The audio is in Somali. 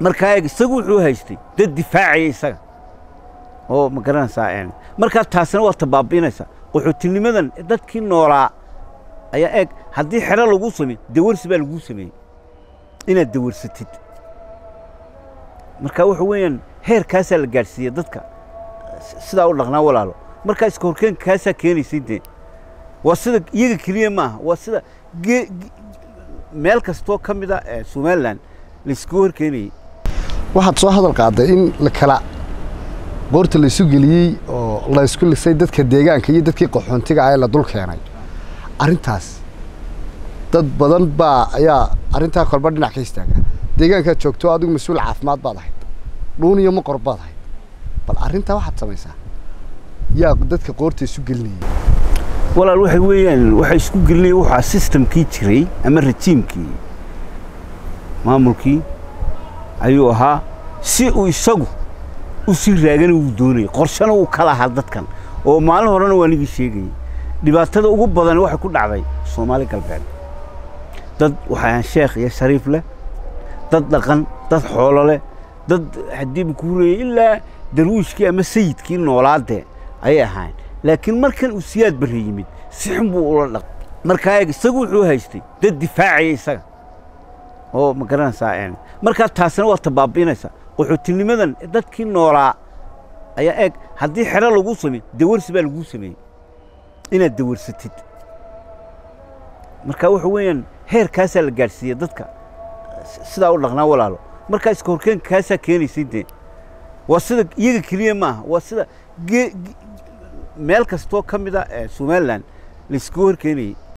markaa eeg isagu wuxuu haystay dad difaacaya isaga oo ma garanaysaa markaa taasina waa tabaabi'inaysaa qaxootinimadan dadkii noolaa ayaa eeg haddii xero lagu samey dawarsi baa laguu sameeyey inaad dawarsatid marka waxa weeyaan heerkaasaa la gaadhsiiya dadka sidaa u dhaqnaa walaalo markaa iska horkeenka kaasaa keenaysay dee waa sida iyaga keliya maaha waa sida meel kastoo ka mid a somalilan laiskugu horkeenayey waxaad soo hadal qaaday in la kala qoorta laysu geliyey oo laysku lisay dadka deegaanka iyo dadkii qaxoontiga ah ee la dul keenay arrintaas dad badan baa ayaa arrintaa kolba dhinac ka istaaga deegaankaad joogto adigu mas-uul caafimaad baad ahayd dhuun iyo maqor baad ahayd bal arrintaa waxaad samaysaa yaa dadka qoorta isu gelinayay walaal waxay weeyaan waxay isku gelinaya waxaa sistamkii jiray ama rajiimkii maamulkii ayuu ahaa si uu isagu u sii raagana uu doonayay qorshana uu ka lahaa dadkan oo maalin horena waa nigii sheegayey dhibaatada ugu badan waxay ku dhacday soomaali galbeed dad waxaan sheekh iyo shariif leh dad dhaqan dad xoolo leh dad haddiiba ku hurayay ilaa darwiishkii ama sayidkii noolaadee ayay ahaayeen laakiin markan uu siyaad barre yimid si xun buu ula dhaq markaa eeg isagu wuxuu haystay dad difaacaya isaga oo ma garanaysaa markaa taasina waa tabaabi'inaysaa qaxootinimadan dadkii noolaa ayaa eeg haddii xero lagu samey dawarsi baa laguu sameeyey inaad dawarsatid marka waxa weeyaan heerkaasaa la gaadhsiiya dadka sidaa u dhaqnaa walaalo markaa iska horkeenka kaasaa keenaysay dee waa sida iyaga keliya maaha waa sida meel kastoo ka mid a somalilan laiskugu horkeenayey